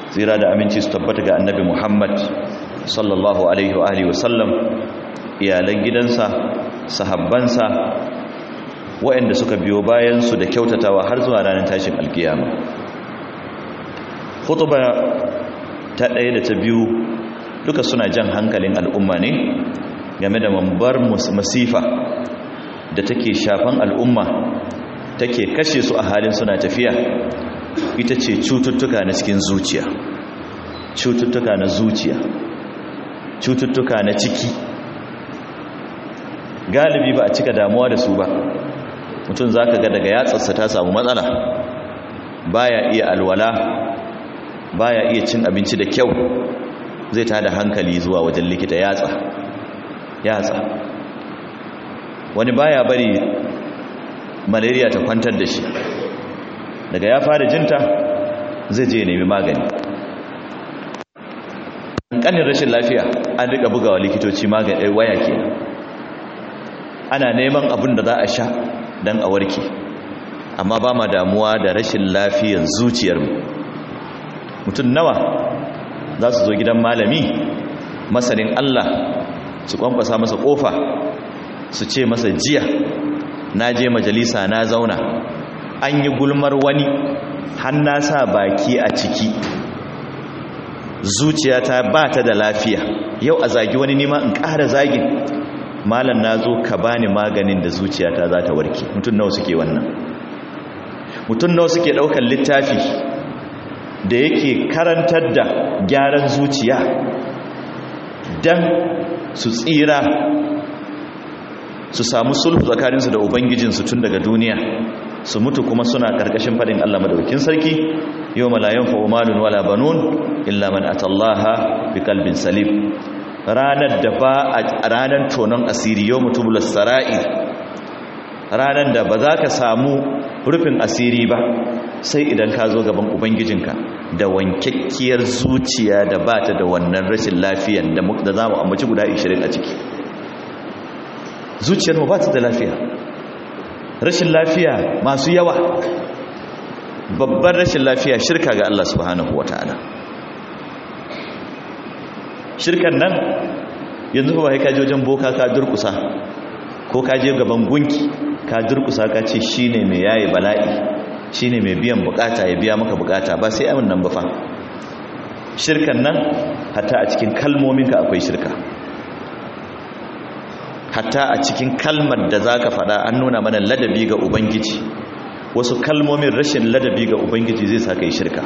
tsira da aminci su tabbata ga annabi muhammad sallallahu alaihi wa alihi wasallam iyalan gidansa sahabbansa waɗanda suka biyo bayansu da kyautatawa har zuwa ranar tashin alkiyama hutuba ta ɗaya da ta biyu duka suna jan hankalin al'umma ne game da mambar masifa da take shafan al'umma take kashe su a halin suna tafiya ita ce cututtuka na cikin zuciya cututtuka na zuciya cututtuka na ciki galibi ba a cika damuwa da su ba mutum za ka ga daga yatsarsa ta samu matsala baya iya alwala baya iya cin abinci da kyau zai ta da hankali zuwa wajen likita yatsa yatsa wani baya bari malaria ta kwantar da shi daga ya fara jinta zai je nemi magani ƙanin rashin lafiya an rika bugawa likitoci magani waya ke ana neman abin da za a sha don a warke amma ba ma damuwa da rashin lafiyar zuciyarmu mutum nawa za su zo gidan malami masanin Allah su kwankwasa masa kofa su ce masa jiya na je majalisa na zauna an yi gulmar wani hanna sa baki a ciki zuciyata ba ta da lafiya yau a zagi wani nima in ƙara zagin malam na zo ka bani maganin da zuciyata za ta warke mutum nawa suke wannan mutum nawa suke ɗaukar littafi da yake karantar da gyaran zuciya don su tsira su samu sulhu tsakaninsu da ubangijinsu tun daga duniya su mutu kuma suna ƙarƙashin faɗin Allah madaukin sarki yau malayan fa'umalun wala banun illa man atallaha bi kalbin salim ranar da ba a ranar tonon asiri yau mutubulas sara'ir ranar da ba za ka samu rufin asiri ba sai idan ka zo gaban ubangijinka da wankakkiyar zuciya da ba ta da wannan rashin lafiyan da za mu ambaci guda 20 a ciki zuciyar mu ba ta da lafiya rashin lafiya masu yawa babban rashin lafiya shirka ga Allah subhanahu wa ta'ala shirkan nan yanzu ba ka je wajen boka ka durkusa ko ka je gaban gunki ka durkusa ka ce shine mai yayi bala'i shine mai biyan bukata ya biya maka bukata ba sai amin nan ba fa shirkan nan hatta a cikin kalmominka akwai shirka hatta a cikin kalmar da zaka faɗa an nuna mana ladabi ga ubangiji wasu kalmomin rashin ladabi ga ubangiji zai sa kai shirka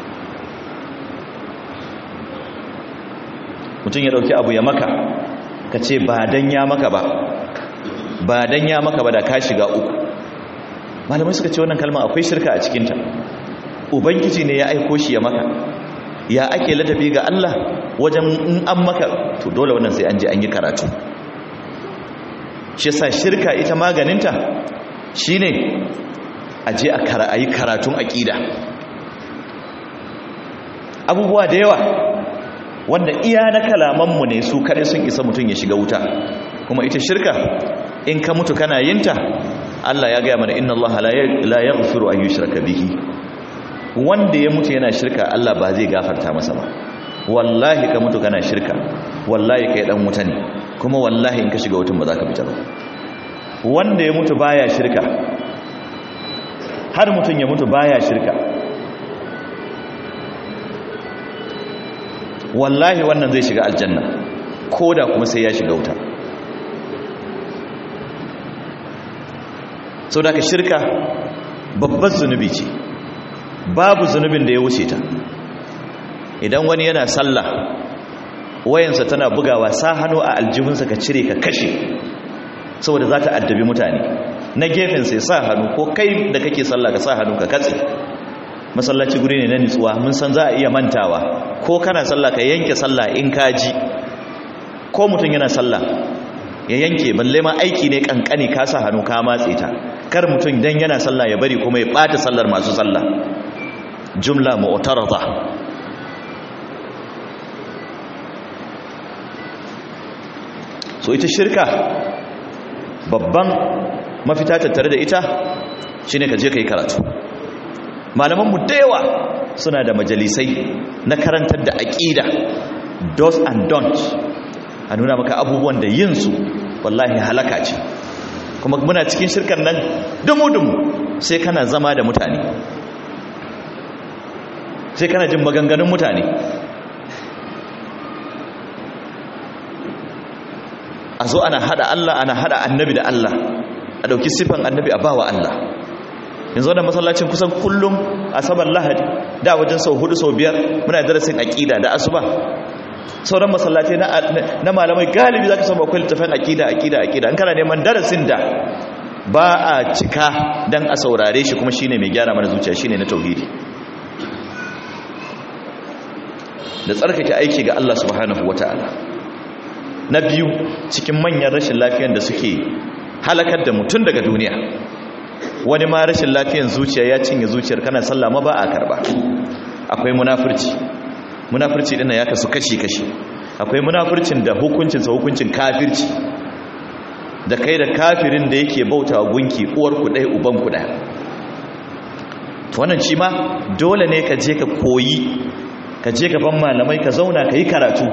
mutum ya dauki abu ya maka ka ce ba dan ya maka ba ba dan ya maka ba da ka shiga uku malamai suka ce wannan kalma akwai shirka a cikinta ubangiji ne ya aiko shi ya maka ya ake ladabi ga Allah wajen in an maka to dole wannan sai an je an yi karatu shi yasa shirka ita maganinta shine a je a yi karatun aqida abubuwa da yawa wanda iya na kalamanmu ne su kare sun isa mutum ya shiga wuta kuma ita shirka in ka mutu kana yinta Allah ya gaya mana inna Allah la yaghfiru an yushraka bihi wanda ya mutu yana shirka Allah ba zai gafarta masa ba wallahi ka mutu kana shirka wallahi kai dan wuta ne kuma wallahi in ka shiga wutan ba za ka fita ba wanda ya mutu baya shirka har mutun ya mutu baya shirka wallahi wannan zai shiga aljanna koda kuma sai ya shiga wuta sau da ka shirka babbar zunubi ce babu zunubin da ya wuce ta idan wani yana sallah wayansa tana bugawa sa hannu a aljihunsa ka cire ka kashe saboda za ta addabi mutane na gefen sai sa hannu ko kai da kake sallah ka sa hannu ka katse masallaci guri ne na nitsuwa mun san za a iya mantawa ko kana sallah ka yanke sallah in ka ji ko mutum yana sallah ya yanke balle ma aiki ne kankani ka sa hannu ka matse ta kar mutum dan yana sallah ya bari kuma ya bata sallar masu sallah jumla mu'tarada so ita shirka babban mafita tattare da ita shine ka je kai karatu malaman mu da yawa suna da majalisai na karantar da aƙida do's and don'ts a nuna maka abubuwan da yin su wallahi halaka ce kuma muna cikin shirkan nan dumu-dumu sai kana zama da mutane sai kana jin maganganun mutane a zo ana hada Allah ana hada annabi da Allah a dauki sifan annabi a bawa Allah yanzu da masallacin kusan kullum asabar lahadi da wajen sau hudu sau biyar muna darasin aqida da asuba sauran masallatai na malamai galibi zaka samu akwai littafin aqida aqida aqida an kana neman darasin da ba a cika dan a saurare shi kuma shine mai gyara mana zuciya shine na tauhidi da tsarkake aiki ga Allah subhanahu wataala na biyu cikin manyan rashin lafiyan da suke halakar da mutum daga duniya wani ma rashin lafiyan zuciya ya cinye zuciyar kana sallah ma ba a karba akwai munafurci munafurci dinnan ya kasu kashi-kashi akwai munafurcin da hukuncinsa hukuncin kafirci da kai da kafirin da yake bauta wa gunki uwar ku ɗaya uban ku ɗaya wannan shi ma dole ne ka je ka koyi ka je gaban malamai ka zauna ka yi karatu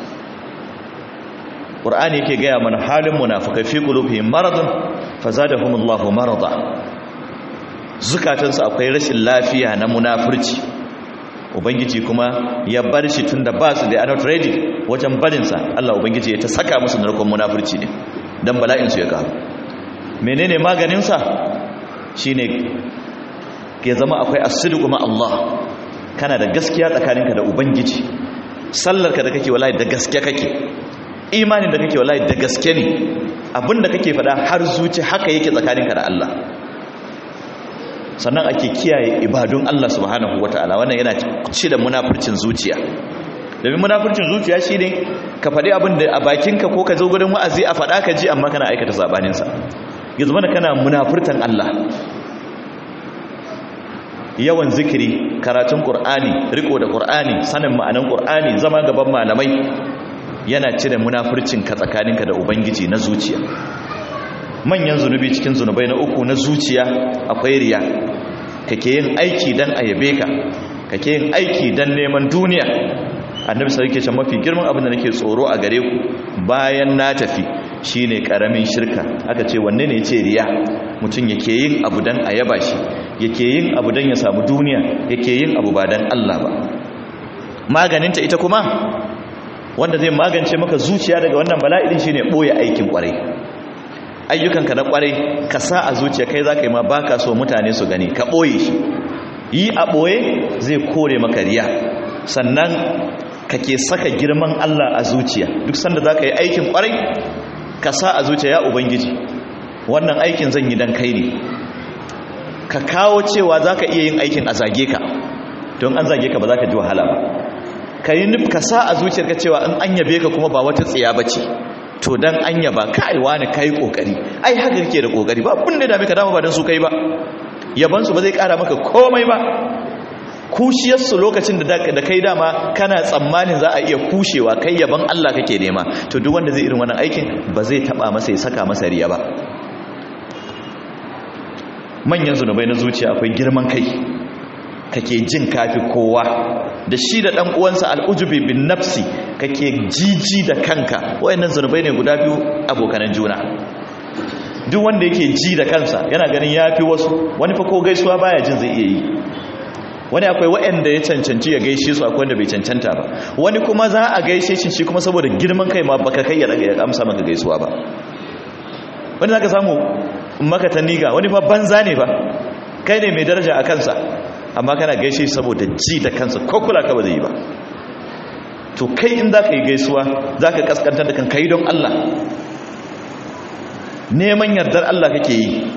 ƙur'ani yake gaya mana halin munafukai fi qulubihim maradun fazadahumullahu marada zukatansu akwai rashin lafiya na munafurci ubangiji kuma ya bar shi tunda ba su da not ready wajen barinsa Allah ubangiji ya ta saka musu narkon munafurci ne dan bala'in su ya karu menene maganin sa shine ke zama akwai as-sidqu ma Allah kana da gaskiya tsakaninka da ubangiji sallarka da kake wallahi da gaske kake imanin da kake wallahi da gaske ne abinda kake faɗa har zuci haka yake tsakaninka da Allah sannan ake kiyaye ibadun Allah subhanahu wataala wannan yana ci da munafurcin zuciya domin munafurcin zuciya shine ka faɗi abin da a bakinka ko ka zo gurin wa'azi a faɗa ka ji amma kana aikata sabanin sa yanzu mana kana munafurtan Allah yawan zikiri karatun qur'ani riko da qur'ani sanin ma'anan qur'ani zama gaban malamai yana cire munafurcin ka tsakaninka da ubangiji na zuciya manyan zunubi cikin zunubai na uku na zuciya akwai riya kake yin aiki dan ayabe ka kake yin aiki dan neman duniya annabi sai yake ce mafi girman abin da nake tsoro a gare ku bayan na tafi shine karamin shirka aka ce wanne ne yace riya mutum yake yin abu dan ayaba shi yake yin abu dan ya samu duniya yake yin abu ba dan Allah ba maganinta ita kuma wanda zai magance maka zuciya daga wannan bala'idin shine boye aikin kwarai ayyukanka na kwarai ka sa a zuciya kai zaka yi ma baka so mutane su gani ka boye shi yi a boye zai kore maka riya sannan kake saka girman Allah a zuciya duk sanda zaka yi aikin kwarai ka sa a zuciya ya ubangiji wannan aikin zan yi dan kai ne ka kawo cewa zaka iya yin aikin a zage ka don an zage ka ba za ka ji wahala ba ka yi nuf ka sa a zuciyarka cewa in an yabe ka kuma ba wata tsiya ba ce to dan an yaba kai wani kai kokari ai haka kake da kokari ba abin da dame ka dama ba dan su kai ba yaban su ba zai kara maka komai ba kushiyar su lokacin da da kai dama kana tsammanin za a iya kushewa kai yaban Allah kake nema to duk wanda zai irin wannan aikin ba zai taba masa ya saka masa riya ba manyan zunubai na zuciya akwai girman kai kake jin kafi kowa da shi da ɗan uwansa al'ujubi bin nafsi kake jiji da kanka wayannan zunubai ne guda biyu abokanan juna duk wanda yake ji da kansa yana ganin yafi wasu wani fa ko gaisuwa baya jin zai iya yi wani akwai wayanda ya cancanci ya gaishe su akwai wanda bai cancanta ba wani kuma za a gaishe shi shi kuma saboda girman kai ma baka kai ya amsa maka gaisuwa ba wani zaka samu maka taniga wani fa banza ne ba kai ne mai daraja a kansa amma kana gaishe saboda ji da kansa ko kula ka ba zai yi ba to kai in za ka yi gaisuwa za ka kaskantar da kan kai don Allah neman yardar Allah kake yi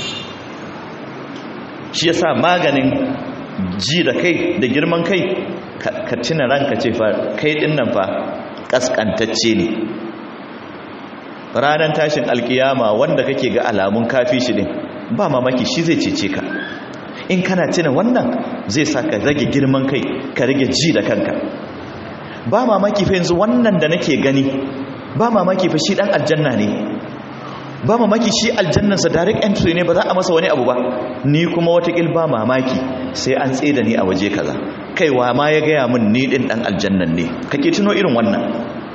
shi yasa maganin ji da kai da girman kai ka tuna ranka ce fa kai din nan fa kaskantacce ne ranar tashin alkiyama wanda kake ga alamun kafi shi din ba mamaki shi zai cece ka in kana tuna wannan zai sa ka rage girman kai ka rage ji da kanka ba mamaki fa yanzu wannan da nake gani ba mamaki fa shi dan aljanna ne ba mamaki shi aljannansa direct entry ne ba za a masa wani abu ba ni kuma watakil ba mamaki sai an tsaye da ni a waje kaza kaiwa ma ya gaya min ni din dan aljannan ne kake tuno irin wannan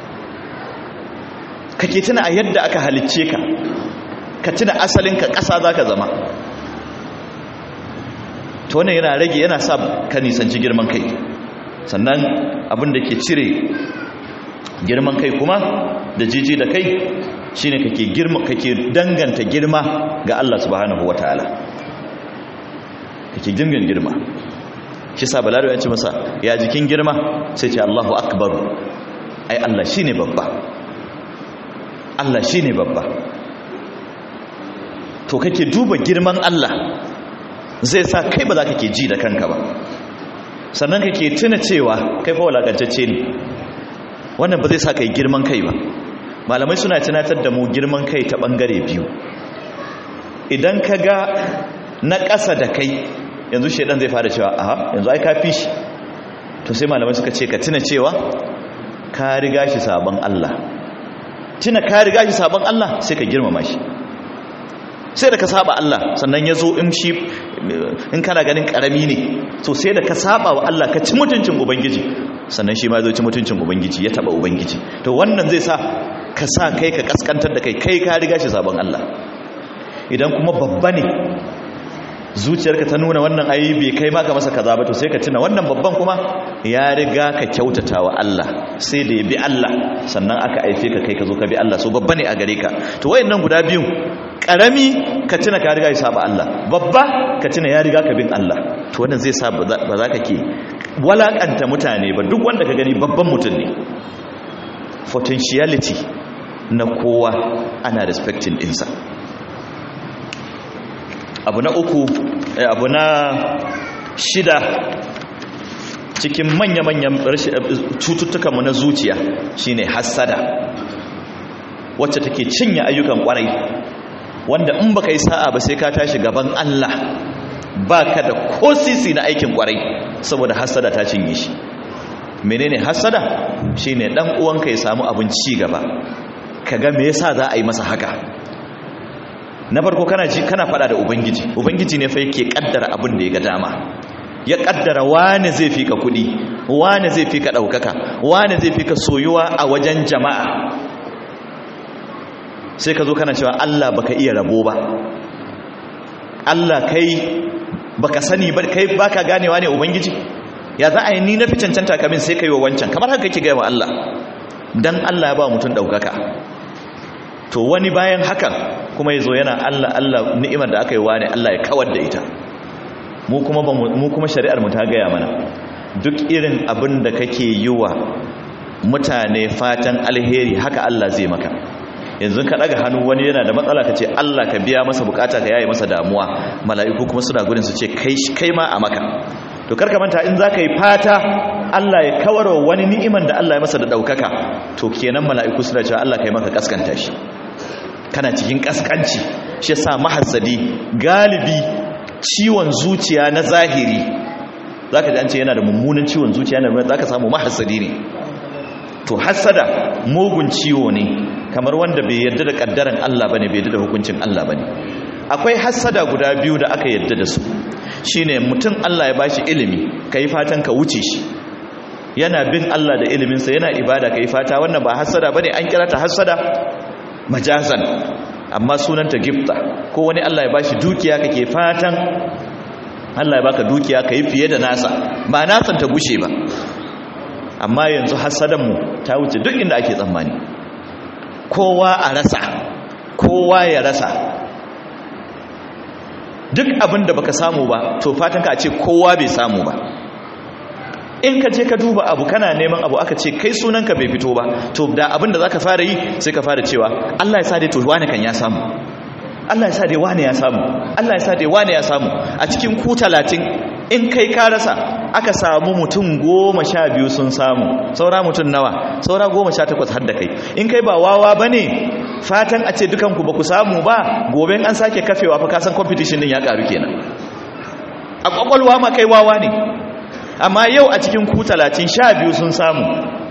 kake tuna a yadda aka halicce ka ka tuna asalinka ƙasa za ka zama to wannan yana rage yana sa ka nisanci girman kai sannan abin da ke cire girman kai kuma da jiji da kai shine kake girma kake danganta girma ga Allah subhanahu wataala kake danganta girma shi sa balaro ya ce masa ya jikin girma sai ce Allahu akbar ai Allah shine babba Allah shine babba to kake duba girman Allah zai sa kai ba za ka ke ji da kanka ba sannan kake tuna cewa kai fa walakantacce ne wannan ba zai sa kai girman kai ba malamai suna tunatar da mu girman kai ta bangare biyu idan ka ga na ƙasa da kai yanzu shaidan zai fara cewa aha yanzu ai ka fi shi to sai malamai suka ce ka tuna cewa ka riga shi sabon Allah tuna ka riga shi sabon Allah sai ka girmama shi sai da ka saba Allah sannan ya zo in shi in kana ganin karami ne to sai da ka saba wa Allah ka ci mutuncin ubangiji sannan shi ma zo ci mutuncin ubangiji ya taba ubangiji to wannan zai sa ka sa kai ka kaskantar da kai kai ka riga shi sabon Allah idan kuma babba ne zuciyarka ta nuna wannan ayi bai kai maka masa kaza ba to sai ka tuna wannan babban kuma ya riga ka kyautata wa Allah sai da ya bi Allah sannan aka aife ka kai ka zo ka bi Allah so babba ne a gare ka to wayannan guda biyu karami ka tuna ka riga ya saba Allah babba ka tuna ya riga ka bin Allah to wannan zai sa ba za ka ke walakanta mutane ba duk wanda ka gani babban mutum ne potentiality na kowa ana respecting ɗinsa abu na uku abu na shida cikin manya-manyan cututtukanmu na zuciya shine hassada wacce take cinye ayyukan kwarai wanda in baka yi sa'a ba sai ka tashi gaban Allah baka da ko sisi na aikin kwarai saboda hassada ta cinye shi menene hassada shine dan uwanka ya samu abin ci gaba kaga me yasa za a yi masa haka na farko kana ji kana fada da ubangiji ubangiji ne fa yake kaddara abin da ya ga dama ya kaddara wani zai fika kudi wani zai fika daukaka wani zai fika soyuwa a wajen jama'a sai ka zo kana cewa Allah baka iya rabo ba Allah kai baka sani ba kai baka ganewa ne ubangiji ya za a yi ni na fi cancanta kamin sai kai wa wancan kamar haka kake gaya wa Allah dan Allah ya ba mutum daukaka to wani bayan hakan kuma yazo yana Allah Allah ni'imar da aka yi wani Allah ya kawar da ita mu kuma mu kuma shari'ar mu ta gaya mana duk irin abin da kake yi wa mutane fatan alheri haka Allah zai maka yanzu ka daga hannu wani yana da matsala ka ce Allah ka biya masa bukata ka yaye masa damuwa mala'iku kuma suna gurin su ce kai kai ma a maka to karka manta in zaka yi fata Allah ya kawarwa wani ni'iman da Allah ya masa da daukaka to kenan mala'iku suna cewa Allah kai maka kaskanta shi kana cikin kaskanci shi yasa mahassadi galibi ciwon zuciya na zahiri zaka ji an ce yana da mummunan ciwon zuciya na zaka samu mahassadi ne to hassada mugun ciwo ne kamar wanda bai yarda da kaddaran Allah bane bai yarda da hukuncin Allah bane akwai hassada guda biyu da aka yarda da su shine mutum Allah ya bashi ilimi kai fatan ka wuce shi yana bin Allah da iliminsa yana ibada kai fata wannan ba hassada bane an kira ta hassada majazan amma sunanta gifta ko wani Allah ya bashi dukiya kake fatan Allah ya baka dukiya kai fiye da nasa ba nasan ta gushe ba amma yanzu hasadan mu ta wuce duk inda ake tsammani kowa a rasa kowa ya rasa duk abin da baka samu ba to fatan ka a ce kowa bai samu ba in ka je ka duba abu kana neman abu aka ce kai sunanka bai fito ba to da abin da zaka fara yi sai ka fara cewa Allah ya sa dai to wani kan ya samu Allah ya sa dai wani ya samu Allah ya sa dai wani ya samu a cikin ku 30 in kai ka rasa aka samu mutum goma sha biyu sun samu saura mutum nawa saura goma sha takwas har da kai in kai ba wawa ba ne fatan a ce dukanku ba ku samu ba gobe an sake kafewa fa kasan competition din ya karu kenan a kwakwalwa ma kai wawa ne amma yau a cikin ku talatin sha biyu sun samu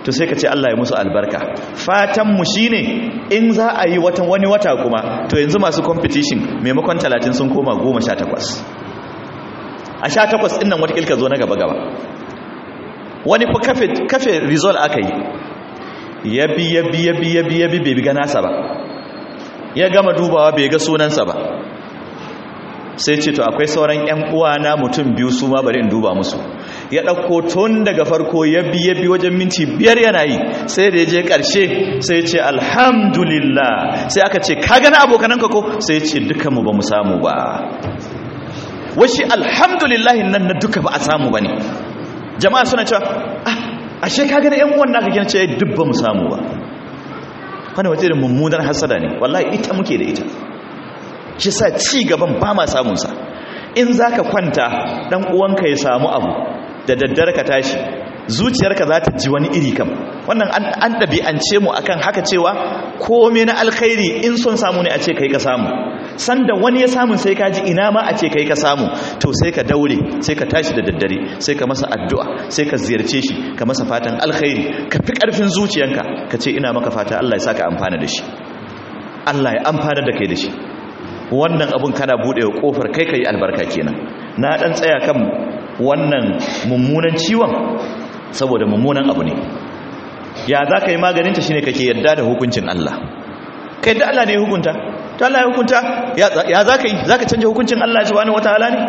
to sai ka ce Allah ya musu albarka fatanmu shi ne in za a yi watan wani wata kuma to yanzu masu competition maimakon 30 sun koma 18 a 18 ɗin nan watakilka zo na gaba-gaba wani fa kafe, kafe result aka yi yabi yabi yabi yabi yabi bai ga nasa ba ya gama dubawa bai ga sunansa ba sai ce to akwai sauran 'yan uwana mutum biyu su ma bari in duba musu ya ɗauko tun daga farko ya biye bi wajen minti biyar yana yi sai da ya je ƙarshe sai ce alhamdulillah sai aka ce ka gana abokananka ko sai ce dukanmu ba mu samu ba washi alhamdulillah nan na duka ba a samu ba ne jama'a suna cewa ah ashe ka gana 'yan uwan naka gina ce duk ba mu samu ba wani wace da mummunar hasada ne wallahi ita muke da ita shi sa ci gaban ba ma samunsa in za ka kwanta ɗan uwanka ya samu abu da daddare ka tashi zuciyarka za ta ji wani iri kam wannan an ɗabi'ance mu akan haka cewa kome na alkhairi in son samu ne a ce kai ka samu sanda wani ya samu sai ka ji ina ma a ce kai ka samu to sai ka daure sai ka tashi da daddare sai ka masa addu'a sai ka ziyarce shi ka masa fatan alkhairi ka fi ƙarfin zuciyanka ka ce ina maka fata Allah ya saka amfana da shi Allah ya amfana da kai da shi wannan abun kana buɗewa kofar kai kai albarka kenan na dan tsaya kan wannan mummunan ciwon saboda mummunan abu ne ya za ka yi maganinta shine kake yadda da hukuncin Allah ka yadda Allah ne hukunta ta Allah ya hukunta ya za ka yi za ka canja hukuncin Allah subhanahu wataala ne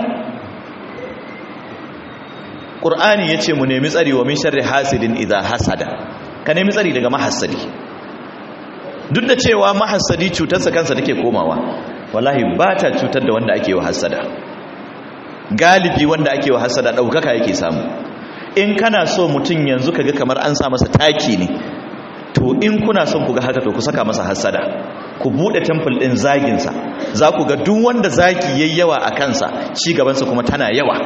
Qur'ani yace mu nemi tsari wa min sharri hasidin idza hasada ka nemi tsari daga mahassadi duk da cewa mahassadi cutarsa kansa take komawa wallahi ba ta cutar da wanda ake wa hasada galibi wanda ake wa hasada ɗaukaka yake samu in kana so mutum yanzu kaga kamar an sa masa taki ne to in kuna son ku ga haka to ku saka masa hasada ku bude temple din zaginsa za ku ga duk wanda zagi yayi yawa a kansa ci gabansa kuma tana yawa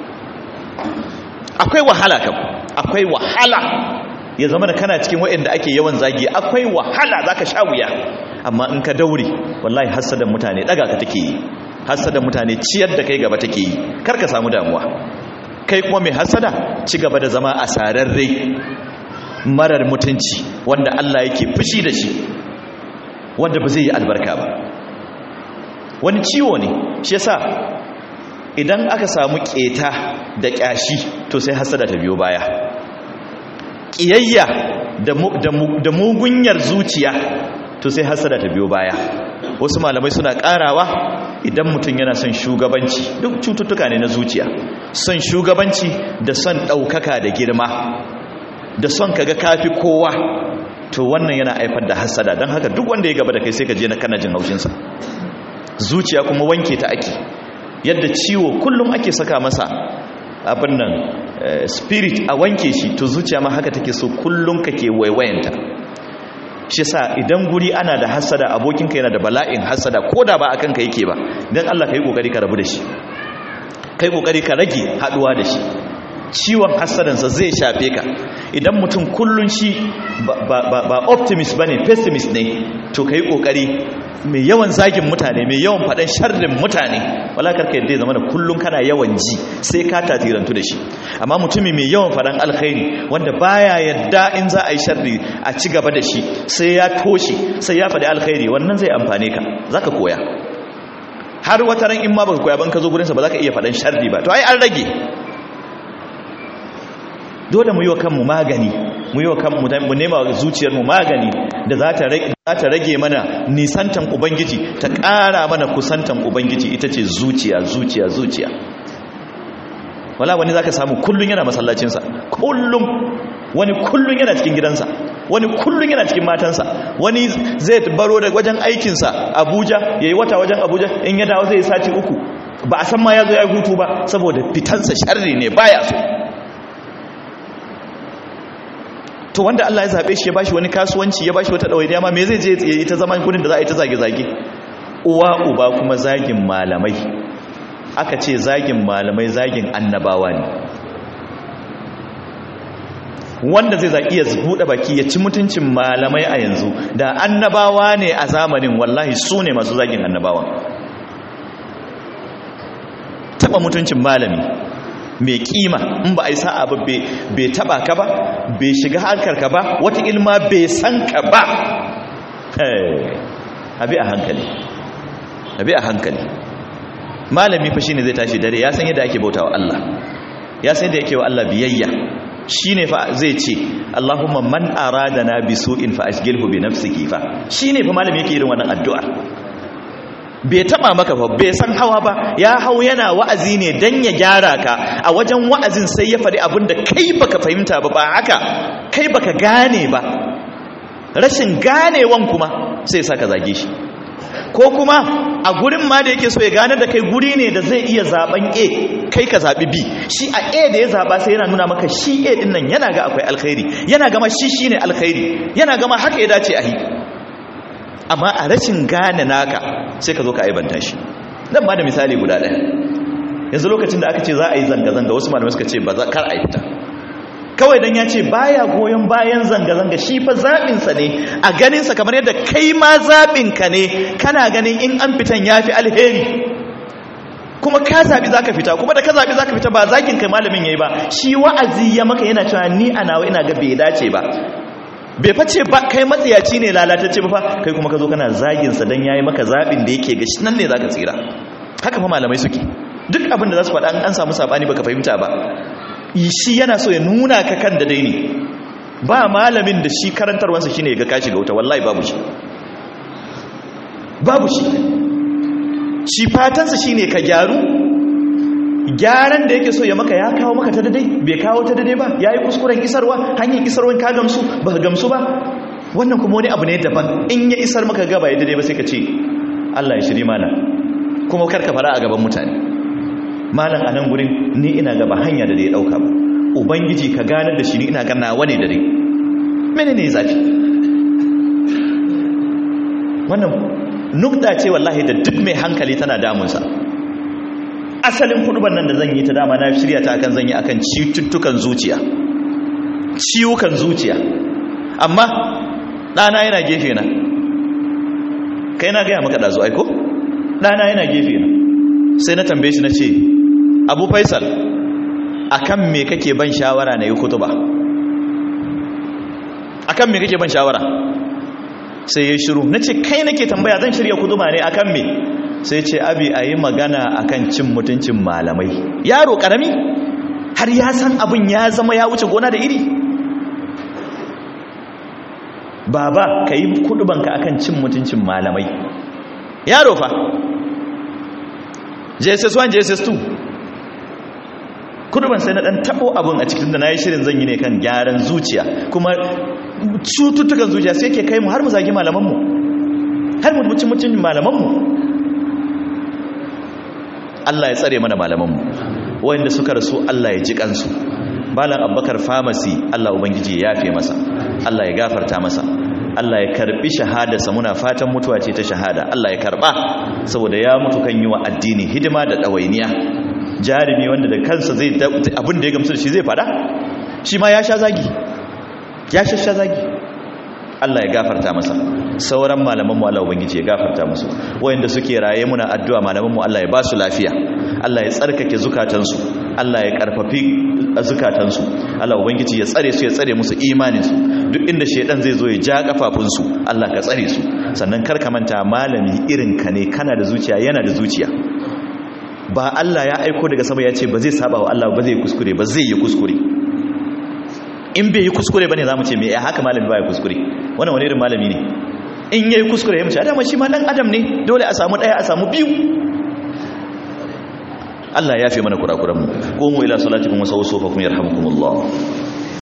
akwai wahala kam akwai wahala ya zama da kana cikin waɗanda ake yawan zagi akwai wahala zaka sha wuya amma in ka daure wallahi hasadan mutane daga ka take yi hasadan mutane ciyar da kai gaba take yi kar ka samu damuwa kai kuma mai hasada ci gaba da zama a sararre marar mutunci wanda Allah yake fushi da shi wanda ba zai yi albarka ba wani ciwo ne shi yasa idan aka samu keta da kyashi to sai hasada ta biyo baya kiyayya da mugunyar zuciya to sai hasada ta biyo baya wasu malamai suna karawa idan mutum yana son shugabanci duk cututtuka ne na zuciya son shugabanci da son ɗaukaka da girma da son kaga kafi kowa to wannan yana haifar da hasada don haka duk wanda ya gaba da kai sai ka je na kana jin haushinsa zuciya kuma wanke ta ake yadda ciwo kullum ake saka masa abin nan spirit a wanke shi to zuciya ma haka take so kullum kake waiwayanta shi sa idan guri ana da hasada abokinka yana da bala'in hasada ko da ba a kanka yake ba don Allah ka yi kokari ka rabu da shi ka yi kokari ka rage haduwa da shi ciwon hasadansa zai shafe ka idan mutum kullun shi ba optimist ba ne pessimist ne to ka yi kokari mai yawan zagin mutane mai yawan faɗin sharrin mutane wala karka yadda ya zama da kullum kana yawan ji sai ka tatirantu da shi amma mutumi mai yawan faɗin alkhairi wanda baya yadda in za a yi sharri a ci gaba da shi sai ya toshe sai ya faɗi alkhairi wannan zai amfane ka za ka koya har wata ran in ma baka koya ban ka zo gurinsa ba za ka iya faɗin sharri ba to ai an rage dole mu yi wa kanmu magani mu yi wa kanmu mu nema wa zuciyarmu magani da za ta rage mana nisantan ubangiji ta ƙara mana kusantan ubangiji ita ce zuciya zuciya zuciya wala wani za ka samu kullum yana masallacinsa kullum wani kullum yana cikin gidansa wani kullum yana cikin matansa wani zai baro da wajen aikinsa abuja ya yi wata wajen abuja in ya dawo zai sati uku ba a san ma ya zo ya hutu ba saboda fitansa sharri ne baya so to wanda Allah ya zabe shi ya bashi wani kasuwanci ya bashi wata dawainiya ma me zai je ya yi ta zaman gurin da za a yi ta zage-zage uwa uba kuma zagin malamai aka ce zagin malamai zagin annabawa ne wanda zai za iya buɗe baki ya ci mutuncin malamai a yanzu da annabawa ne a zamanin wallahi su ne masu zagin annabawa taɓa mutuncin malami mai kima in ba a yi sa'a ba bai taba ka ba bai shiga harkar ka ba wata ilma bai san ka ba abi a hankali abi a hankali malami fa shine zai tashi dare ya san yadda ake bautawa Allah ya san yadda yake wa Allah biyayya shine fa zai ce Allahumma man aradana bi su'in fa ashghilhu bi nafsihi fa shine fa malami yake irin wannan addu'a bai taba maka fa bai san hawa ba ya hau yana wa'azi ne dan ya gyara ka a wajen wa'azin sai ya faɗi abin da kai baka fahimta ba ba haka kai baka gane ba rashin ganewan kuma sai saka zage shi ko kuma a gurin ma da yake so ya gane da kai guri ne da zai iya zaben A kai ka zabi B shi a A da ya zaba sai yana nuna maka shi A din nan yana ga akwai alkhairi yana gama shi shine alkhairi yana gama haka ya dace a yi amma a rashin gane naka sai ka zo ka aibanta shi zan ba da misali guda ɗaya yanzu lokacin da aka ce za a yi zanga-zanga wasu malamai suka ce ba za kar a yi fita kawai dan ya ce baya goyon bayan zanga-zanga shi fa zaɓinsa ne a ganinsa kamar yadda kai ma zaɓinka ne kana ganin in an fitan ya fi alheri kuma ka zaɓi za ka fita kuma da ka zaɓi za ka fita ba zakin kai malamin ya yi ba shi wa'azi ya maka yana cewa ni a nawa ina ga bai dace ba bai face ba kai matsiyaci ne lalatacce ba fa kai kuma ka zo kana zaginsa don ya yi maka zaɓin da yake ga shi nan ne za ka tsira haka fa malamai suke duk abin da za su faɗa an samu saɓani baka fahimta ba shi yana so ya nuna ka kan da dai ne ba malamin da shi karantarwansa shine ga kashi ga wuta wallahi babu shi babu shi shi fatansa shine ka gyaru gyaran da yake so ya maka ya kawo maka ta dadai bai kawo ta dadai ba ya yi kuskuren isarwa hanyar isarwan ka gamsu ba ka gamsu ba wannan kuma wani abu ne daban in ya isar maka gaba ya dadai ba sai ka ce Allah ya shiri mana kuma karka fara a gaban mutane malam a nan gurin ni ina gaba hanya da ya dauka ba ubangiji ka ganar da shi ni ina gana wane da dai mene ne zafi wannan nukta ce wallahi da duk mai hankali tana damunsa asalin kuduban nan da zan yi ta dama na shirya ta akan zan yi akan cututtukan zuciya ciwukan zuciya amma ɗana yana gefe na kai na gaya maka ɗazu aiko ɗana yana gefe na sai na tambaye shi na ce abu faisal akan me kake ban shawara na yi kutuba akan me kake ban shawara sai ya shiru na ce kai nake tambaya zan shirya kutuba ne akan me sai ce abi a yi magana akan cin mutuncin malamai yaro karami har ya san abin ya zama ya wuce gona da iri baba ka yi kudubanka akan cin mutuncin malamai yaro fa jss1 jss2 kuduban sai na dan tabo abun a cikin da na yi shirin zan yi ne kan gyaran zuciya kuma cututtukan zuciya sai ke kai mu har mu zagi malamanmu har mu mucin mucin malamanmu Allah ya tsare mana malamanmu wanda suka rasu Allah ya ji kansu balan abbakar famasi Allah ubangiji ya yafe masa Allah ya gafarta masa Allah ya karbi shahadarsa muna fatan mutuwa ce ta shahada Allah ya karba saboda ya mutu kan yi wa addini hidima da ɗawainiya jarumi wanda da kansa zai abin da ya gamsu da shi zai fada shi ma ya sha zagi ya sha zagi Allah ya gafarta masa sauran malamanmu Allah ubangiji ya gafarta musu wayanda suke raye muna addu'a malamanmu Allah ya ba su lafiya Allah ya tsarkake zukatansu Allah ya karfafi zukatansu Allah ubangiji ya tsare su ya tsare musu imaninsu duk inda shedan zai zo ya ja kafafunsu Allah ka tsare su sannan kar ka manta malami irin ka ne kana da zuciya yana da zuciya ba Allah ya aiko daga sama ya ce ba zai saba wa Allah ba zai kuskure ba zai yi kuskure in bai yi kuskure bane zamu ce me ya haka malami ba ya kuskure wannan wani irin malami ne in yayi kuskure ya mace adama shi ma dan adam ne dole a samu daya a samu biyu Allah ya fi mana kurakuranmu qumu ila salatikum wa sawfu fa kum yarhamukumullah